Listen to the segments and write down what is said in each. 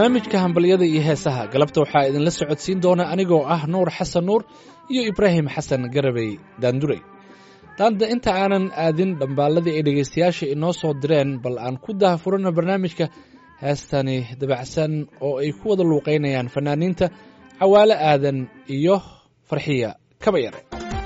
barnaamijka hambalyada iyo heesaha galabta waxaa idinla socodsiin doona anigoo ah nuur xasan nuur iyo ibraahim xasan garabey daanduray daanta inta aanan aadin dhambaalladii ay dhegaystayaasha inoo soo direen bal aan ku dahafurano barnaamijka heestani dabacsan oo ay ku wada luuqaynayaan fanaaniinta cawaale aadan iyo farxiya kaba yare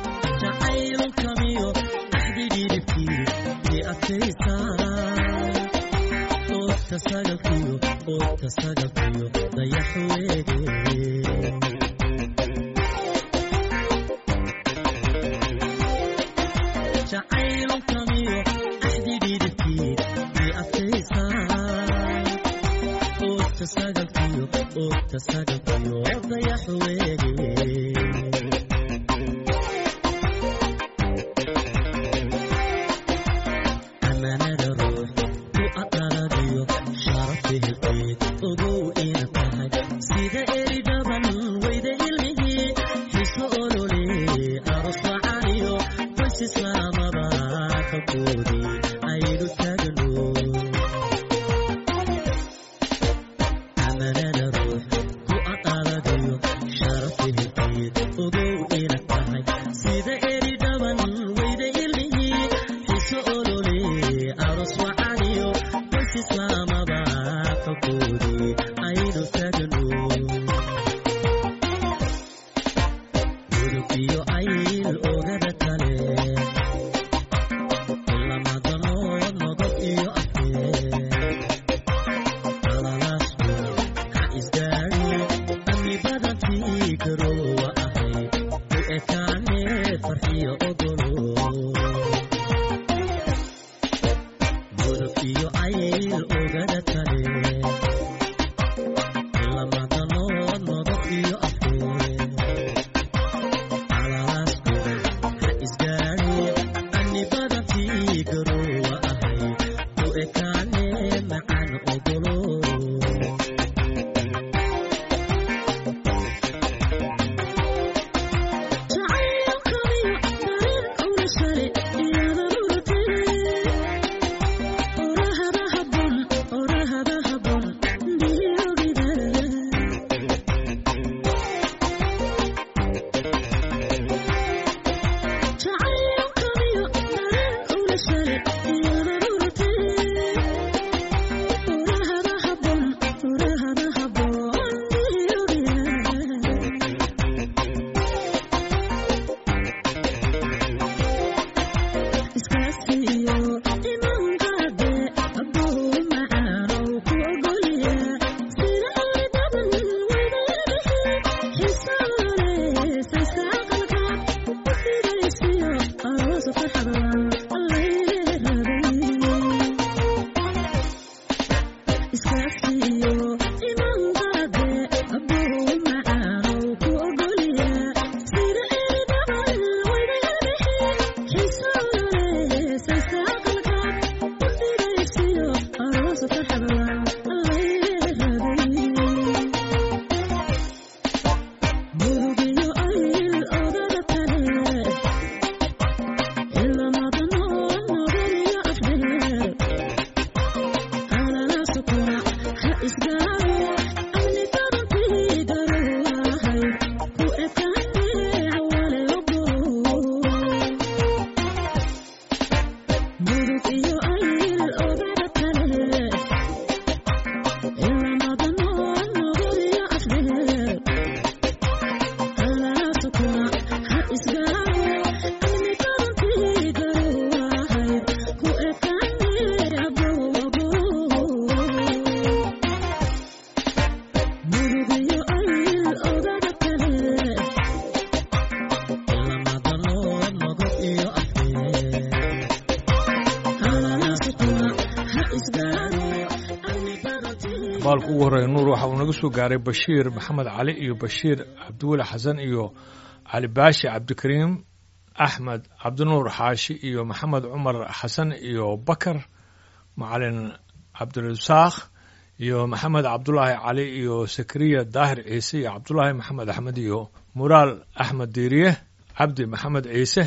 baalku ugu horreeya nuur waxa uu naga soo gaaray bashiir maxamed cali iyo bashiir cabdiweli xasan iyo cali baashi cabdikariim axmed cabdinuur xaashi iyo maxamed cumar xasan iyo bakar macalin cabdirasaakh iyo maxamed cabdulaahi cali iyo sakariya daahir ciise iyo cabdulaahi maxamed axmed iyo muraal axmed diiriye cabdi maxamed ciise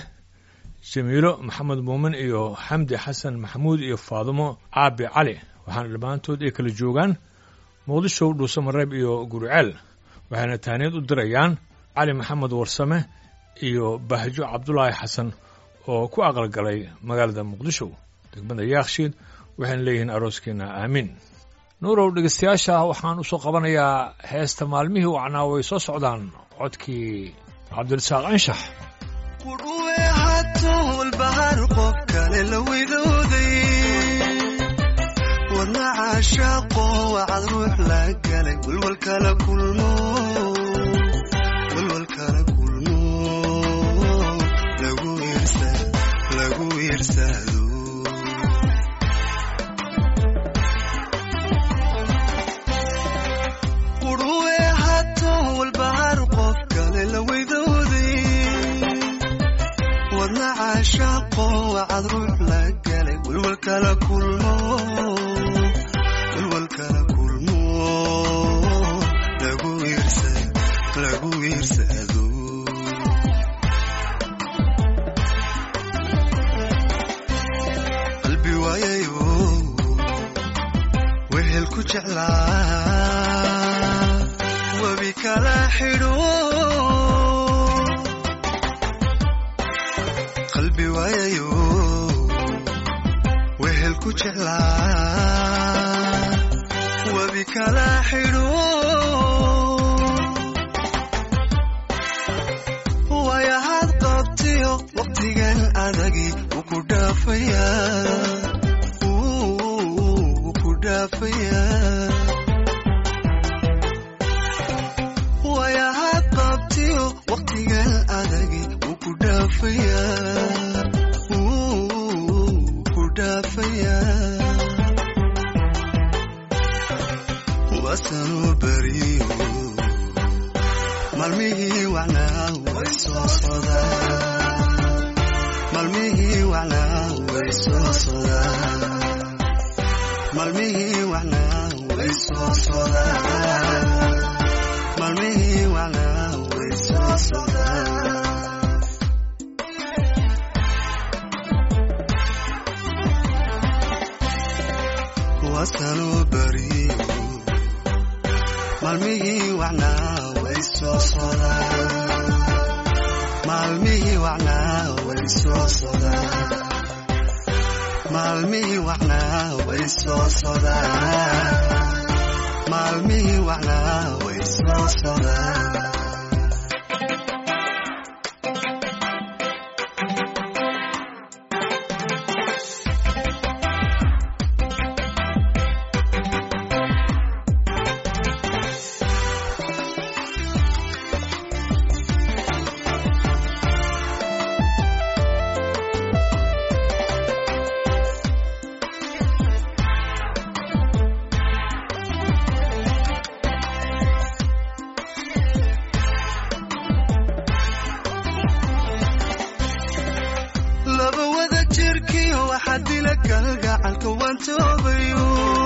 jamiilo maxamed muumin iyo xamdi xasan maxamuud iyo faadumo caabi cali waxaana dhammaantood ay kala joogaan muqdisho dhuusamareeb iyo guriceel waxayna tahniyad u dirayaan cali maxamed warsame iyo bahjo cabdulaahi xasan oo ku aqalgalay magaalada muqdisho degmada yaakshiid waxayna leeyihiin arooskiina aamiin nuurow dhegeystayaasha waxaan u soo qabanayaa heesta maalmihii wacnaa way soo socdaan codkii cabdirasaaq anshax kudhuwe hatuulbahar qof kale la widooday wadna caashaaqo wacad ruux la galay walwalkala kulmo walwalkala kulmo lagu iirsa lagu iirsado kudhuwe hatuulbahar qof kale la widooday wadna caashaaqo wacad ruux la galay walwalkala kulmo walwalkala kulmo lagu iirsa lagu iirsado qalbi waayayo wehel ku jeclaa webi kala xidho qalbi waayayo wehel ku jeclaa webi kala xidho waayahaad qabtiyo waqtigan adagi wuu ku dhaafayaa wuu ku dhaafayaa waayahaad qabtiyo waqtigan adagi wuu ku dhaafayaa wuu ku dhaafayaa waasanuu beriyo maalmihii wacnaa way soo sodaan maalmihii wacnaa way soo sodaan maalmihii wacnaa way soo sodaan maalmihii wacnaa way soo sodaan waasanuu beriyo maalmihii wacnaa way soo sodaan maalmihii wacnaa way soo sodaan maalmihii wacnaa way soo sodaan maalmihii wacnaa way soo sodaan laba wada jirkiyo waxaa dila kalgacalka waan toobayo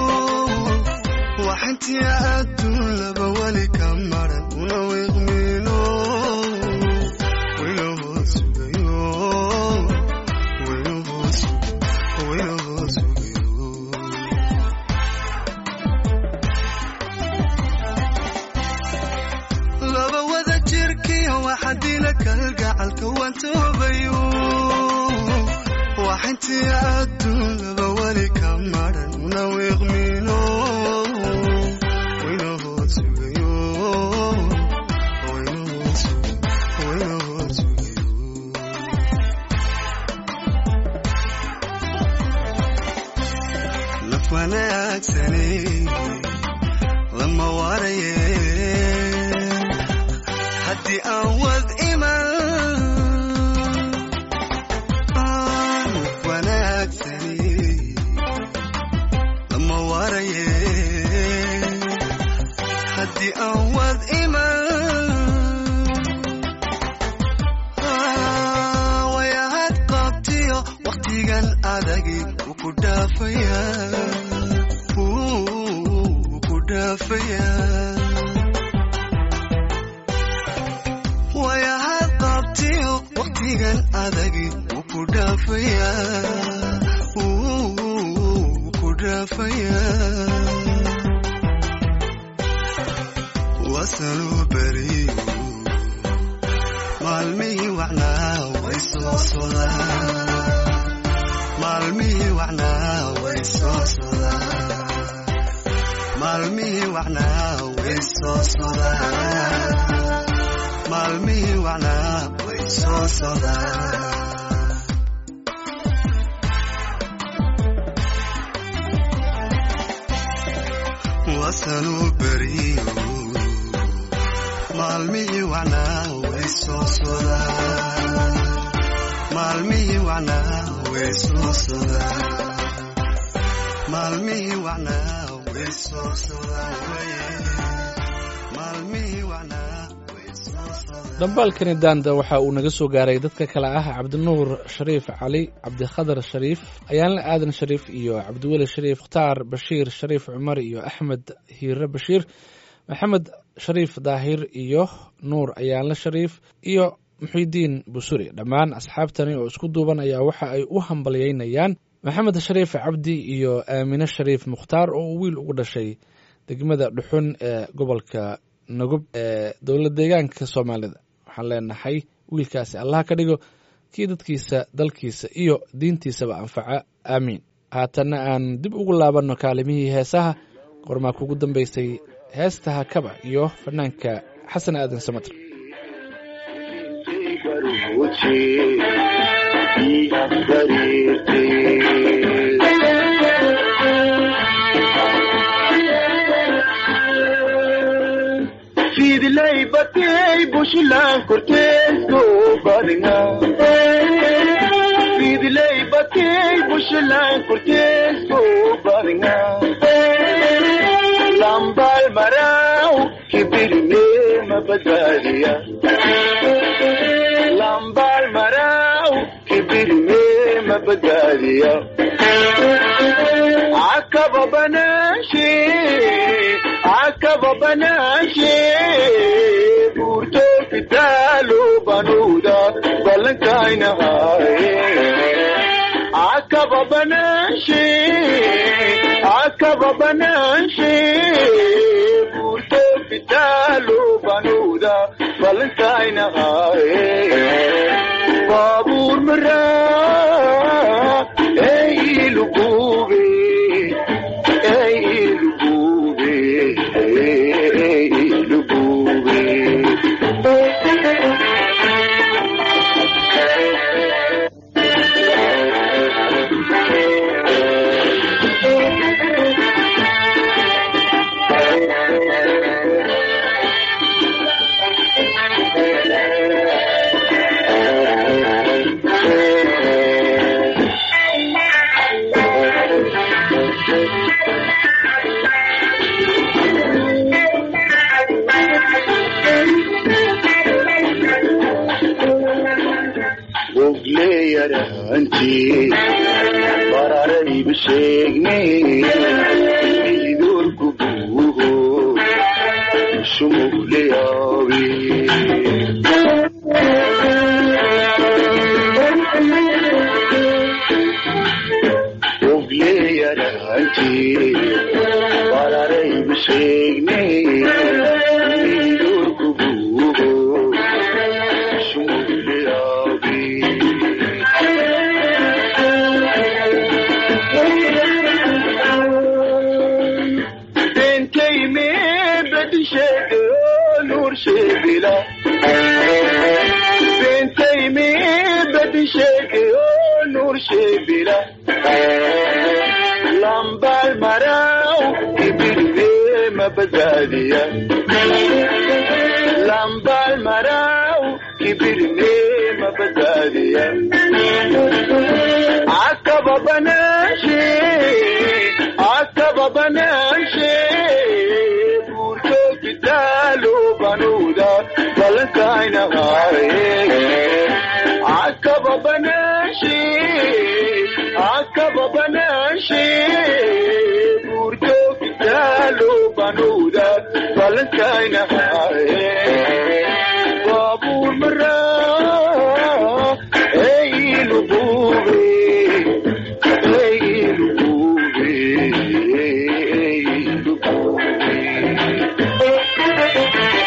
waxintii adduun laba weli ka maran una wiiqmiino wayna hoos sugayo wayna hoos wayna hoos sugayo laba wada jirkiyo waxa dila kalgacalka waan toobayo waxintii adduun laba weli ka maran una wiiqmiino wayna hoos sugayo wayna hoos wayna hoos sugayo naf wanaagsani lama waraye haddii aan wad iman naf wanaagsani lama waraye haddii aan wad iman wayahad qabtiyo waqtigan adagi wuu ku dhaafayaa wuu ku dhaafayaa wayahad qabtiyo waqtigan adagi wuu ku dhaafayaa wuu ku dhaafayaa wasanuu beriyo maalmihii wacnaa way soo sodaan maalmihii wacnaa way soo sodaan maalmihii wacnaa way soo sodaan maalmihii wacnaa way soo sodaan wasanuu beriyo maalmihii wacnaa way soo sodaan maalmihii wacnaa way soo sodaan maalmihii wacnaa way soo sodaan waye maalmihii wacnaa way soo sodaan dhambaalkani daanda waxa uu naga soo gaaray dadka kale ah cabdinuur shariif cali cabdikhadar shariif ayaanle aadan shariif iyo cabdiweli shariif mukhtaar bashiir shariif cumar iyo axmed hiire bashiir maxamed shariif daahir iyo nuur ayaanle shariif iyo muxidiin busuri dhammaan asxaabtani oo isku duuban ayaa waxa ay u hambalyeynayaan maxamed shariif cabdi iyo aamine shariif mukhtaar oo uu wiil ugu dhashay degmada dhuxun ee gobolka nagub ee dowlad deegaanka soomaalida waxaan leenahay wiilkaasi allah ka dhigo kii dadkiisa dalkiisa iyo diintiisaba anfaca aamiin haatanna aan dib ugu laabanno kaalimihii heesaha qormaa kugu dambaysay heestaha kaba iyo fanaanka xasan aadan samater fidlay batay bushlan korteesko badnga fidlay batay bushlan korteesko badnga lambal marau kibirne mabadaliya lambal marau kibirne mabadaliya akaba banashe akaba banashe burto fitalo banuda balankaina haye akaba banashe akaba banashe burto fitalo banuda balankaina haye babur mara ey lugube ey lugube ey lugube ogleyaranti bararayba sheegne idorku buuho shumugleyawe ogleyaranti bararayba sheegne idorku buuho shumugleyawe bentay me bedishego nur shebila bentay me bedishego nur shebila lambal marau ibirve mabadaliya lambal marau ibirve mabadaliya akaba banashe akaba banashe burto kitalo banuda balankaina haye akaba banashe akaba banashe burto kitalo banuda balankaina haye babur mara ey lubube ey lubube ey lubube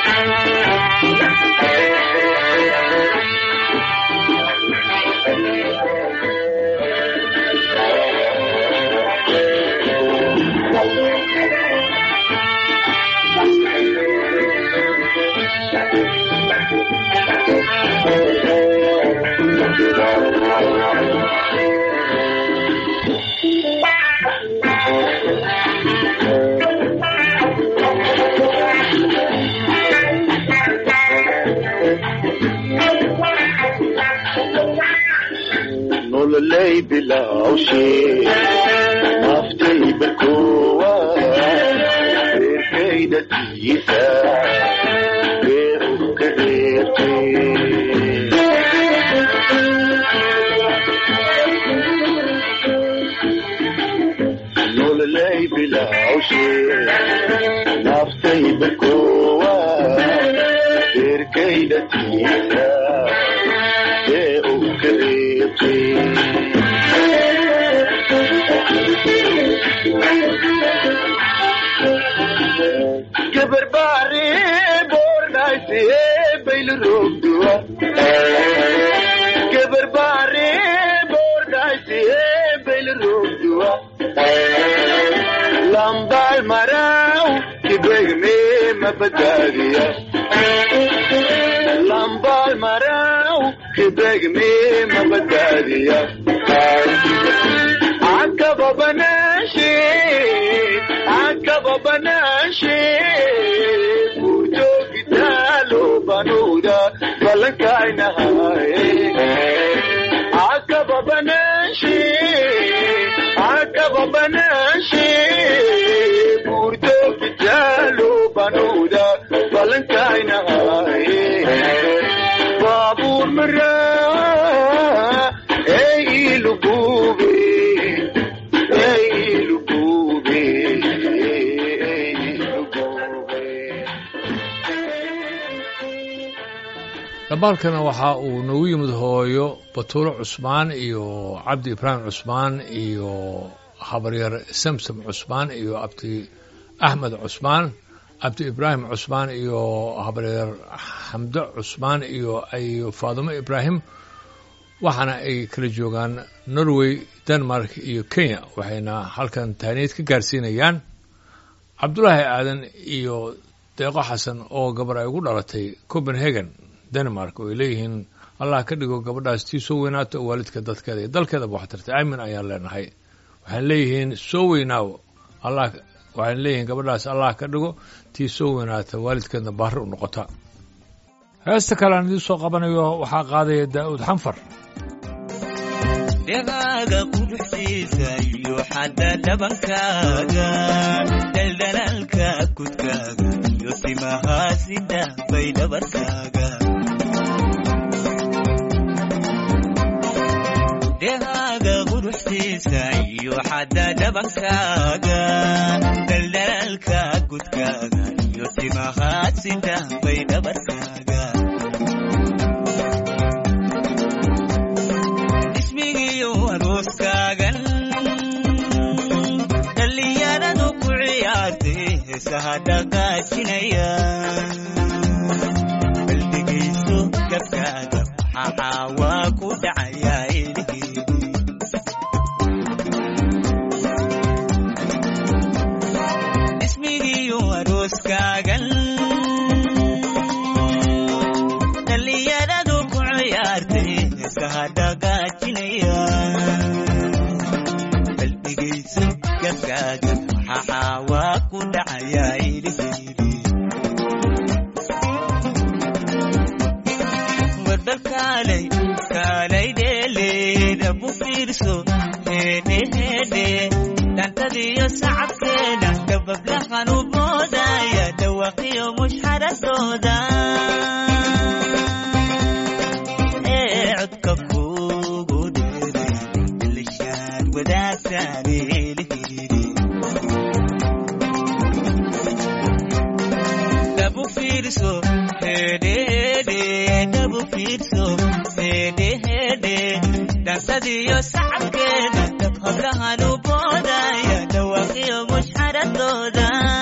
nololay bilawshe naftay barkowa reerkayda tiisa bee u ka reebtay nololay bilawshe naftay barkowa reerkayda tiisa bee u ka reebtay gabar baari boornaayse bayl roogduwa gabar baari boornaayse bayl roogduwa lambaal maraw kibegme mabadaadiya lambaal maraw kibegme mabadaadiya akaba banashe akaba banashe bujo gitalo banuda balankainahaye akaba banashe akaba banashe burjo gitalo banuda balankainahaye babur mara ey ilugube ey ilugube ey ilugube dhambaalkana waxa uu noogu yimid hooyo batuulo cusmaan iyo cabdi ibraahim cusmaan iyo habaryar samsam cusmaan iyo abdi axmed cusmaan abdi ibraahim cusmaan iyo habaryar xamdo cusmaan iyo ayo faadumo ibraahim waxaana ay kala joogaan norway denmark iyo kenya waxayna halkan taaniid ka gaarsiinayaan cabdulaahi aadan iyo deeqo xasan oo gabar ay ugu dhalatay copenhagen denmark oo ay leeyihiin allah ka dhigo gabadhaas tii soo weynaato oo waalidka dadkeeda iyo dalkeedaba wax tartay aamin ayaan leenahay waxaan leeyihiin soo weynaaw allah waxaan leeyihiin gabadhaas allah ka dhigo tii soo weynaata waalidkeedna baari u noqota heesta kale aan idiin soo qabanayo waxaa qaadaya daa'uud xanfar dhegaaga quruxdiisa iyo xadda dhabankaaga daldalaalka kudkaaga iyo timahaasida bay dhabarkaaga dhegaaga quruxdiisa iyo xadda dhabankaaga daldalaalka kudkaaga iyo timahaasida bay dhabarkaaga ismigiyo arooskaagan dhallinyaradu ku ciyaartay heesaha dhaqaajinaya baldegayso gabkaaga waxaa waa ku dhacaya ilhiidi ismigiyo arooskaagan dhallinyaradu ku ciyaartay heesaha dhaqaajinaya baldegayso gabkaaga waxaa waa ku dhacaya ilhiidi warbal kaalay kaalay dheeleeda bu fiirso heedhe heedhe dhantadiyo sacabkeeda dabablahan u moodaya dhawaqiyo mushxaradooda ee codka kugu dheeray ilishaan wadaagtaan eelheedi dhabu fiirso hedhehedhe dhabu fiirso hedhehedhe dhansadiyo sacabkeeda dab hablahan u boodaya dhawaqiyo mushxaradooda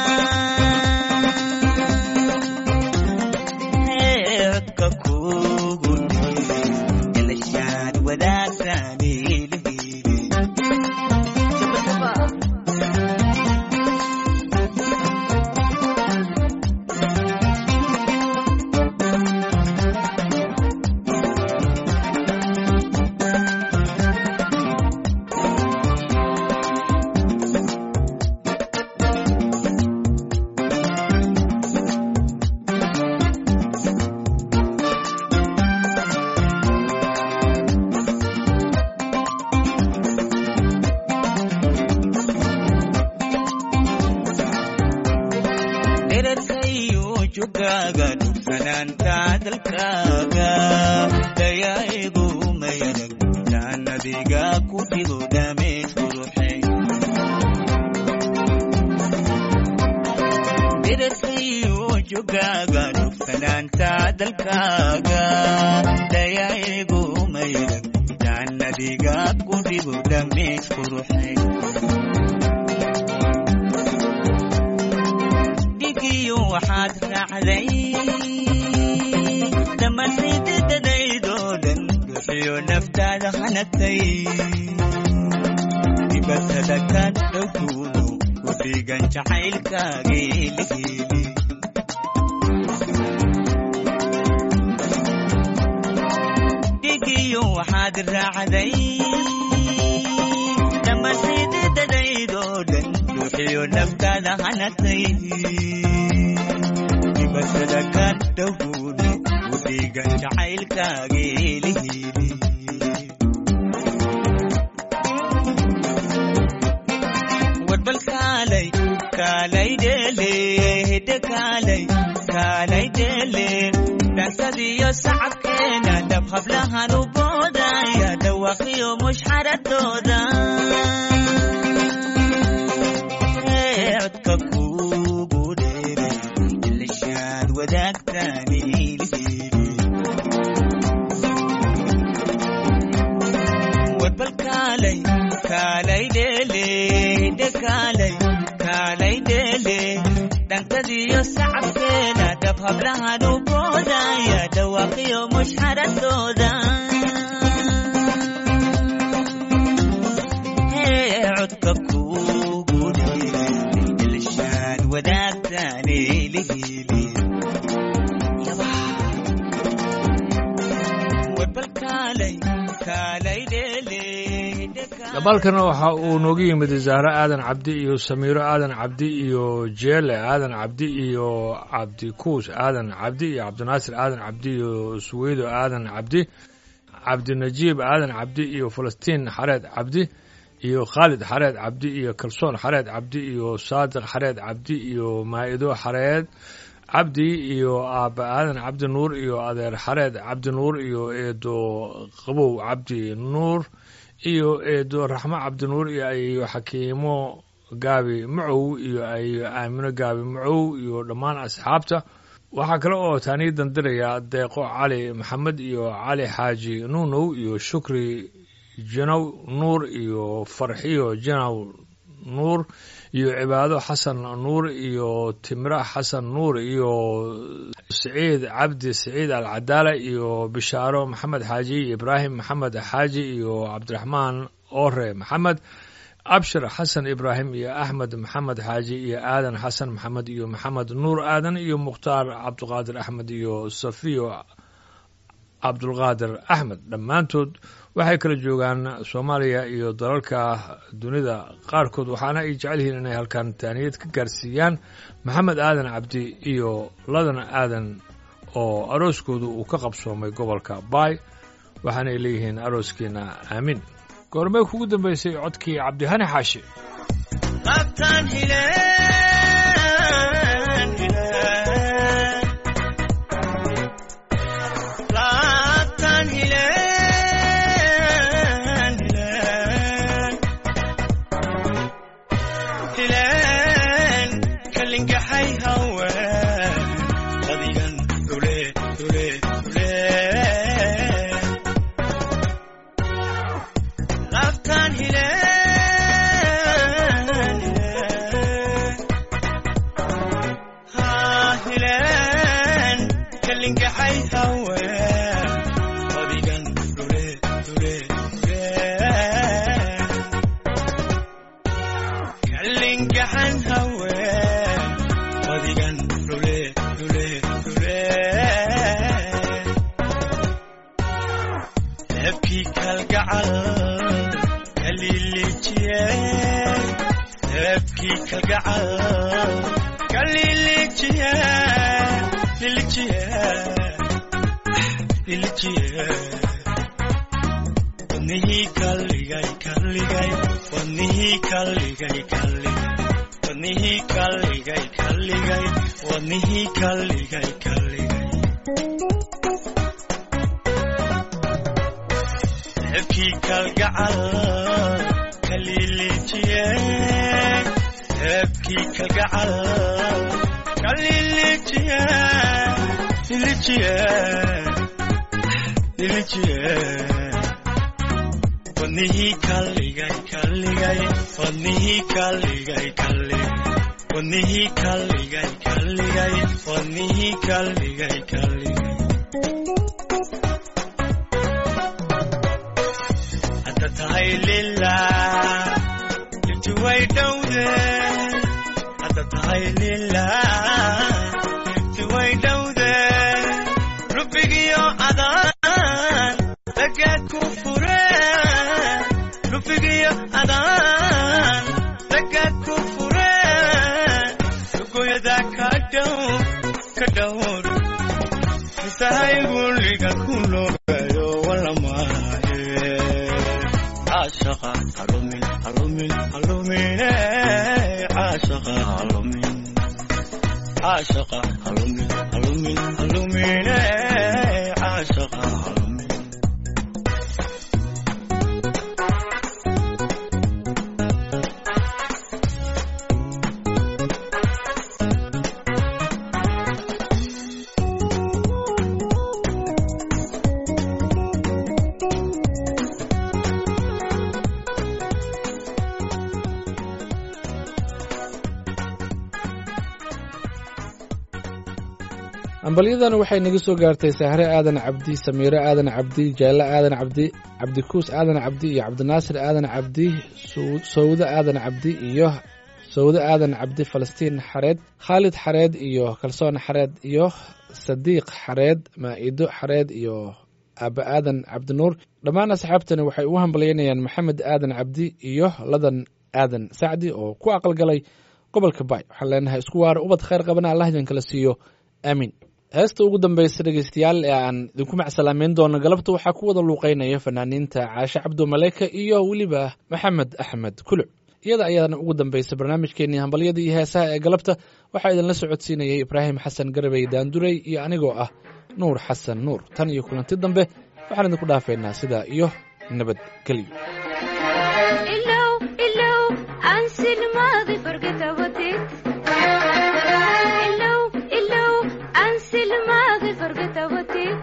Ee, codka kugu dheeray ilishaan wadaagtaan eelheedi jogaaga dhugsanaanta dalkaaga dayaigu mayanag jaannadiga ku dhigo dhameys quruxay dirasiyo jogaaga dhugsanaanta dalkaaga dayaigu mayanag jaannadiga ku dhigo dhameys quruxay dhigiyo waxaad raacday dhammaantaydadadaydoo dhan bixiyo naftaada hanagtay dibatada ka dhowkuudu ku dhigan jacaylkaagii lihiili dhigiyo waxaad raacday dhammaantaydadadaydoo dhan bixiyo naftaada hanagtay dibatada ka dhowkuudu ku dhigan jacaylkaagii lihiili warbal kaalay kaalay dheele hidde kaalay kaalay dheele dhansadiyo sacabkeena dhab hablahan u boodaya dhawaaqiyo mushxaradooda Ee, codka kuugu dheeray ilishaad wadaagtaani ilhiili warbal kaalay kaalay dheele hidde kaalay kaalay dheele dhankadiyo sacabkeena dhab hablahan u boodaya dhawaaqiyo mushxaradooda Ee, codka kuugu dheeray ilishaad wadaagtaani lihiili warbal kaalay kaalay dheele hidde kaalay dabaalkana waxa uu nooga yimid zahro aadan cabdi iyo samiiro aadan cabdi iyo jeele aadan cabdi iyo cabdikuus aadan cabdi iyo cabdinaasir aadan cabdi iyo suweydo aadan cabdi cabdinajiib aadan cabdi iyo falastiin xareed cabdi iyo khaalid xareed cabdi iyo kalsoon xareed cabdi iyo saadiq xareed cabdi iyo maa'ido xareed cabdi iyo aabba aadan cabdi nuur iyo adeer xareed cabdi nuur iyo eedo qabow cabdi nuur iyo eedo raxmo cabdinuur iyo ayo xakiimo gaabi macow iyo ayo aamino gaabi macow iyo dhammaan asxaabta waxaa kale oo taanii dandiraya deeqo cali maxamed iyo cali xaaji nuunow iyo shukri janow nuur iyo farxiyo janow nuur iyo cibaado xasan nuur iyo timra xasan nuur iyo siciid cabdi siciid alcadaala iyo bishaaro maxamed xaaji ibraahim maxamed xaaji iyo cabdiraxmaan ore maxamed abshir xasan ibraahim iyo axmed maxamed xaaji iyo aadan xasan maxamed iyo maxamed nuur aadan iyo mukhtaar cabdiqaadir axmed iyo safiyo cabdulqaadir axmed dhammaantood waxay kala joogaan soomaaliya iyo dalalka dunida qaarkood waxaana ay jecel yihiin inay halkan taaniyad ka gaarsiiyaan maxamed aadan cabdi iyo ladan aadan oo arooskoodu uu ka qabsoomay gobolka baay waxaanay leeyihiin arooskiina aamin goormee kugu dambaysay codkii cabdihani xaashi Qabtaan hileen, hileen. Qabtaan hileen, hileen. Hileen, kalingaxay haween. Qadigan dhule, dhule, dhule. Qabtaan hileen, hileen. Haa, hileen, kalingaxay haween. Qadigan dhule, dhule, dhule. Kalingaxan haween. Qadigan dhule, dhule, dhule. Dabkii kalgacal kaliliijiyey dabkii kalgacal kaliliijiyey lilijiyey lilijiyey wadnihii kalligay kalligay wadnihii kalligay kalligay wadnihii kalligay kalligay kalligay wadnihii kalligay kalligay ceebkii kalgacal kalilijiye ceebkii kalgacal kalilijiye lilijiye lilijiye wadnihii kalligay kalligay wadnihii kalligay kalligay wadnihii kalligay kalligay wadnihii kalligay kalligay hadda tahay lilah inti way dhowde hadda tahay lilah inti way dhowde rubbigiyo adaan ragaad ku fure rubbigiyo adaan ragaad ku fure lugoyada ka dhow ka dhowr isahay gulliga ku loogayo walamaahe caashaqa halumin halumin halumine caashaqa halumin caashaqa halumin halumin halumine caashaqa halumin ambalyadan waxay naga soo gaartay sahre aadan cabdi samiire aadan cabdi jaalle aadan cabdi cabdikuus aadan cabdi iyo cabdinaasir aadan cabdi Sow- sowde aadan cabdi iyo sowde aadan cabdi falastiin xareed khaalid xareed iyo kalsoon xareed iyo sadiiq xareed maa'ido xareed iyo aaba aadan cabdinuur dhammaan asxaabtani waxay u hambalyaynayaan maxamed aadan cabdi iyo ladan aadan sacdi oo ku aqalgalay gobolka baay waxaan leenahay isku waara ubad khayr qabana allah idin kala siiyo aamiin heesta ugu dambeysa dhegeystayaal ee aan idinku macsalaameyn doono galabta waxaa ku wada luuqeynaya fanaaniinta caashe cabdu maleyka iyo weliba maxamed axmed kuluc iyada ayaana ugu dambeysa barnaamijkeenii hambalyada iyo heesaha ee galabta waxaa idinla socodsiinayay ibraahim xasan garabey daanduray iyo anigoo ah nuur xasan nuur tan iyo kulanti dambe waxaan idinku dhaafeynaa sidaa iyo nabadgelyo ilow ilow ansi lmaadi forget about it ilow ilow ansi lmaadi forget about it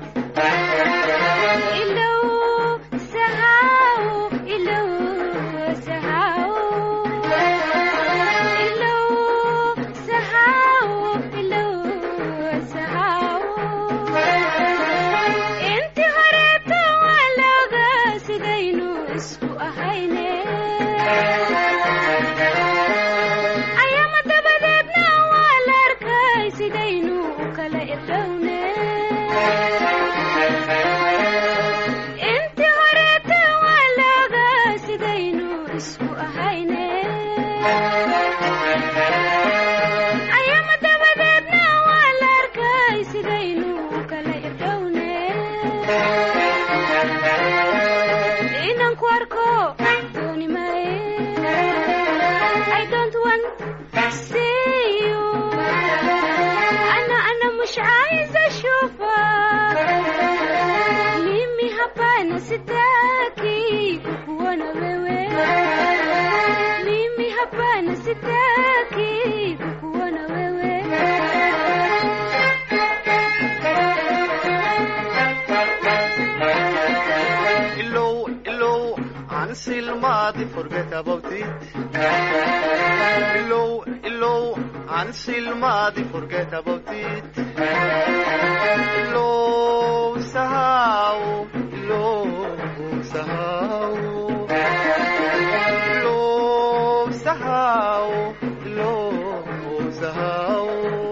ilow sahaw ilow sahaw ilow sahaw ilow sahaw inti horeeta waa looga sidaynu isku ahayne ayaama dabadeedna waa la arkay sidaynu u kala irdhowne inti horeeta waa looga sidaynu isku ahayne ayaama dabadeedna waa la arkay sidaynu u kala irdhowne inaan ku arko dooni maaye I don't want to see you أنا أنا مش عايزة أشوفك mimi hapana sitaki kukuona wewe mimi hapana sitaki kukuona wewe Ilow, ilow, until Madi forget about it. Ilow, ilow, until Madi forget about it. Ilow, sahaw, ilow, sahaw. Ilow, sahaw, ilow, sahaw.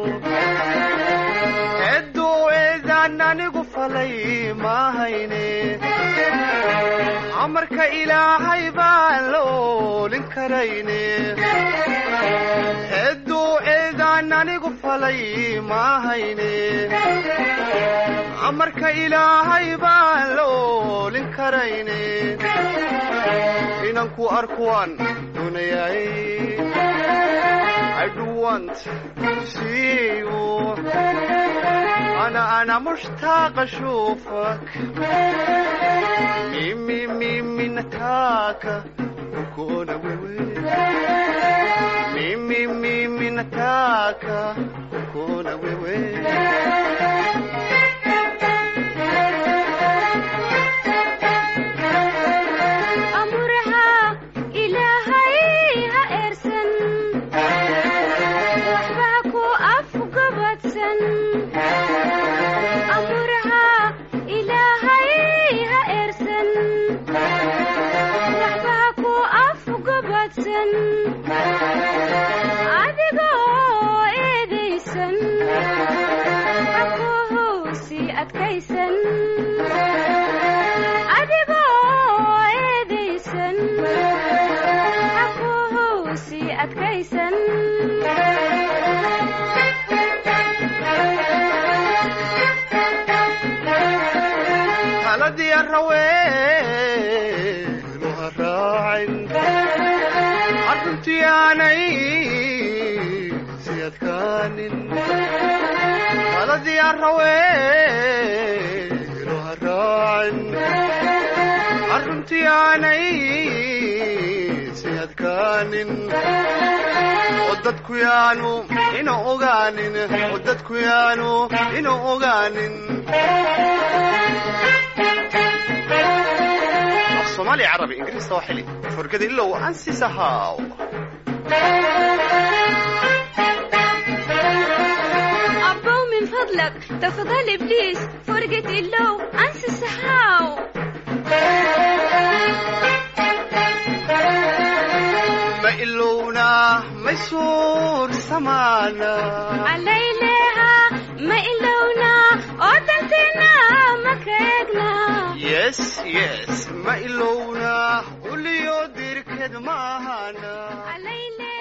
Eddoo eedaan anigu falay maahayne amarka ilaahay baan la oolin karayne edduu eedaan anigu falay maahayne amarka ilaahay baan la oolin karayne inanku arkuwaan doonayay I do want to see you أنا أنا مشتاق أشوفك ميمي ميمي نتاكا وكونا ويوي ميمي ميمي نتاكا وكونا ويوي amurha ilaahay ha eersan waxba ku afgabadsan amurha ilaahay ha eersan waxba ku afgabadsan adigoo eedaysan hakuhusi adkaysan adigoo eedaysan hakuhusi adkaysan haladii araweenu ha raacin arruntii aanay si adkaanin haladii araweenu ha raacin arruntii aanay si adkaanin oo dadku yaanu ina ogaanin oo dadku yaanu ina ogaanin af soomaali carabi ingiriista waa xili forgada ilow ansisahaw أبو من فضلك تفضل إبليس فرقة اللو أنسى السحاو ma ilowna may suur samaana عليلها ما إلونا أودلتنا ما كيقنا yes yes ma ilowna uliyo dirked maahana عليلها